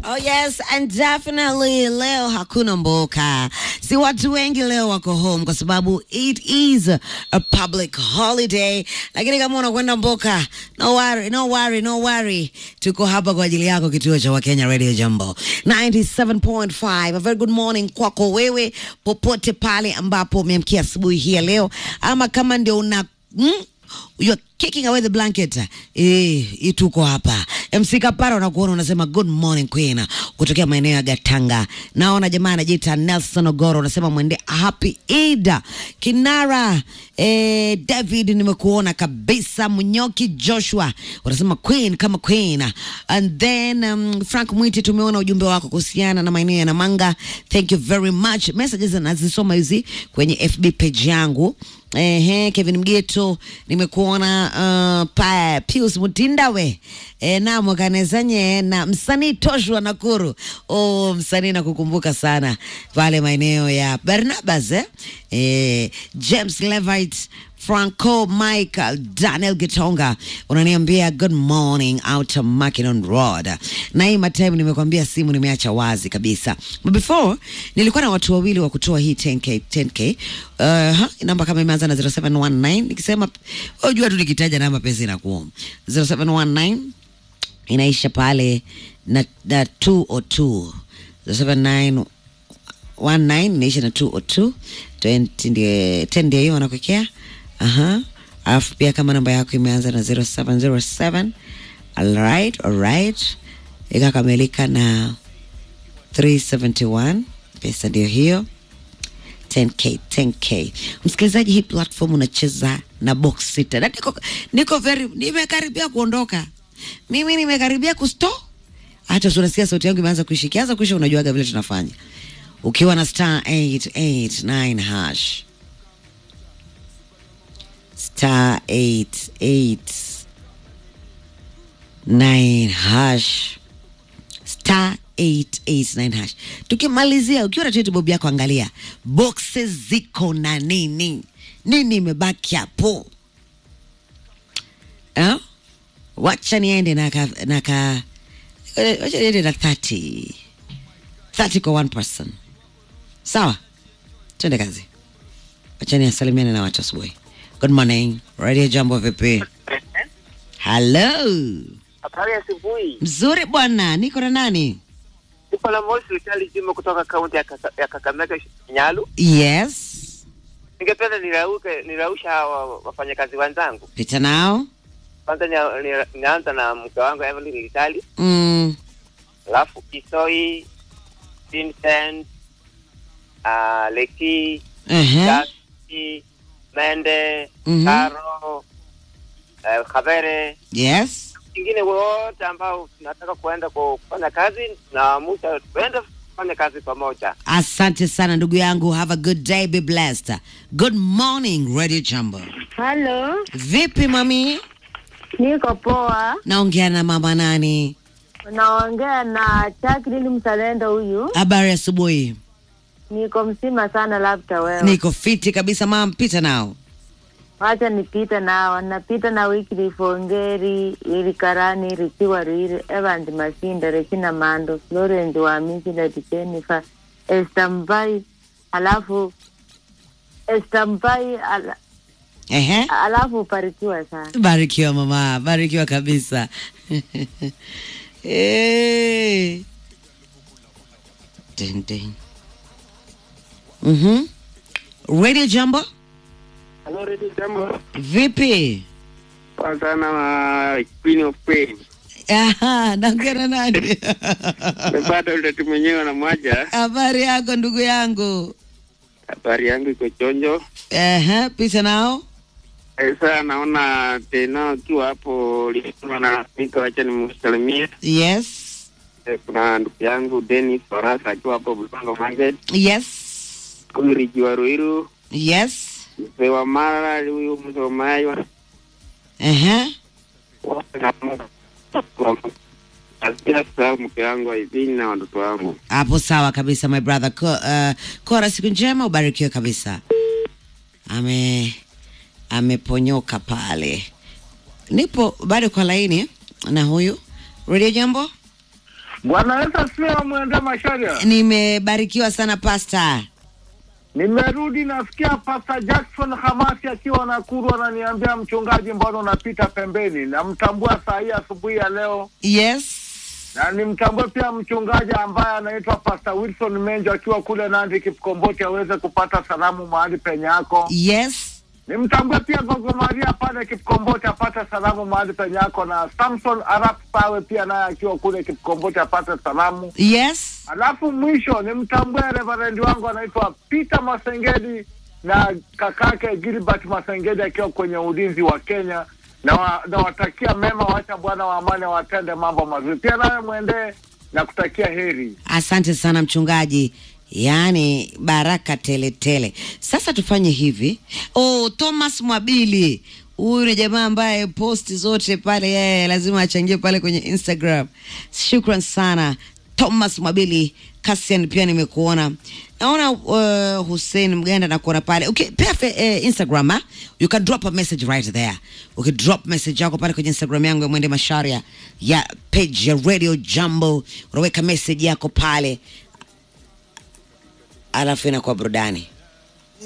Oh yes, and definitely leo hakuna mboka. Si watu wengi leo wako home kwa sababu it is a public holiday. Lakini kama unakwenda mboka, no worry, no worry, no worry. Tuko hapa kwa ajili yako kituo cha Wakenya Radio Jambo 97.5. A very good morning kwako wewe popote pale ambapo umeamkia asubuhi hii ya leo ama kama ndio una mm, you're kicking away the blanket eh, tuko hapa MC Kapara, unakuona unasema good morning queen, kutokea maeneo ya Gatanga. Naona jamaa anajiita Nelson Ogoro, unasema mwende happy Eid. Kinara eh, David, nimekuona kabisa. Munyoki Joshua unasema queen kama queen, and then um, Frank Mwiti, tumeona ujumbe wako kuhusiana na maeneo ya Namanga. Thank you very much. Messages nazisoma hizi kwenye FB page yangu. Ehe, Kevin Mgeto nimekuona uh, pa Pius Mutindawe e, na mwakanezanye na msanii Toshua Nakuru. Oh, msanii nakukumbuka sana pale maeneo ya Barnabas eh? E, James Levite Franco Michael Daniel Gitonga unaniambia good morning out of Mackinnon Road. Na hii matime nimekwambia simu nimeacha wazi kabisa. But before nilikuwa na watu wawili wa kutoa hii 10k 10k. Uh, ha, namba kama imeanza na 0719 nikisema unajua tu nikitaja namba pesa inakuwa 0719 inaisha pale na, na 202 0719 inaisha na 202 20 ndio 10 ndio hiyo wanakuwekea Aha. Alafu pia kama namba yako imeanza na 0707 alright, alright. Ikakamilika na 371 pesa ndio hiyo 10k 10k. Msikilizaji, hii platform unacheza na box sita na niko, niko very nimekaribia kuondoka mimi, nimekaribia kusto hata unasikia sauti yangu imeanza kuishi, kianza kuisha, unajuaga vile tunafanya ukiwa na star 889 hash star 889 hash star 889 hash. Tukimalizia ukiwa na tete bob yako, angalia boxes ziko na nini nini imebaki hapo eh? Wacha niende na ka, na ka wacha niende na 30 30 kwa one person, sawa? Twende kazi, wacha niasalimiane na watu asubuhi. Good morning. Radio Jambo vipi? Hello. Habari ya asubuhi. Mzuri bwana, niko na nani? Niko na Mosi Vitali Juma kutoka kaunti ya, Kaka, ya Kakamega Nyalu. Yes. Ningependa nirauke nirausha hawa wafanyakazi wenzangu. Pita nao. Kwanza nia- nia- nianza na mke wangu Evelyn Vitali, Mm. alafu Kisoi, Vincent, uh, Leki, Uh-huh. Jasi, Mende, Mhm. Karo, uh, Khabere Yes. wengine wote ambao tunataka kuenda ku- kufanya kazi na muda tuende kufanya kazi pamoja. Asante sana ndugu yangu. Have a good day, be blessed. Good morning, Radio Jambo. Halo, Vipi mami? niko poa. Naongea na mama nani? Naongea na Jacqueline Mzalendo huyu. Habari asubuhi. Niko mzima sana, labda wewe. Niko fiti kabisa mama, pita nao. Wacha nipite nao, napita na Wycliffe Ongeri, ili Karani, Richiwa Riri, Evans Mashinda, Regina Mando, Florence Wamisi, Lady Jennifer, Esther Mbai, alafu Esther Mbai, ala, Ehe. alafu ubarikiwa sana. Barikiwa mama, barikiwa kabisa. hey. Ding, ding. Mhm. Radio Jambo, Hello, Radio Jambo. vipi? Kwa sana na Queen of Pain. Aha, naongea na nani? Nimepata utatu mwenyewe na moja. Habari yako ndugu yangu? Habari yangu iko chonjo. Ehe, pita nao. Sasa naona tena ukiwa hapo lisema na mika, wacha nimsalimie. Yes. Eh, Kuna ndugu yangu Dennis Farasa akiwa hapo Bulango Market. Yes. Huyu Riji wa Ruiru, Yes. mzee wa Mara, huyu mzee wa Mayo. Ehe. Wote na Asikia sasa mke wangu Aidini na watoto wangu. Hapo sawa kabisa my brother. Ko, uh, Kora, siku njema, ubarikiwe kabisa. Ame ameponyoka pale. Nipo bado kwa laini na huyu Radio Jambo. Bwana Yesu asifiwe, mwende Masharia. Nimebarikiwa sana pasta. Nimerudi nasikia Pastor Jackson Hamasi akiwa Nakuru ananiambia, mchungaji, mbona unapita pembeni? Namtambua saa hii asubuhi ya leo, Yes. na nimtambue pia mchungaji ambaye anaitwa Pastor Wilson Menjo akiwa kule Nandi Kipkomboti, aweze kupata salamu mahali penye yako. Yes. Nimtambue pia Gogo Maria pale Kipkomboti apate salamu mahali penye yako, na Samson Arap Sawe pia naye akiwa kule Kipkomboti apate salamu. Yes. Alafu mwisho nimtambue reverendi wangu anaitwa Peter Masengedi na kakake Gilbert Masengedi akiwa kwenye ulinzi wa Kenya, na wa- nawatakia mema, wacha Bwana wa amani watende mambo mazuri. Pia nawe mwendee na kutakia heri. Asante sana mchungaji, yaani baraka tele tele. Sasa tufanye hivi. Oh, Thomas Mwabili huyu ni jamaa ambaye posti zote pale yeye lazima achangie pale kwenye Instagram. Shukran sana Thomas Mwabili. Kasian pia nimekuona, naona uh, Hussein Mganda nakuona pale. Okay, pia fe, eh, Instagram ha? you can drop a message right there. Okay, drop message yako pale kwenye Instagram yangu ya Mwende Masharia ya page ya Radio Jambo, unaweka message yako pale alafu inakuwa burudani.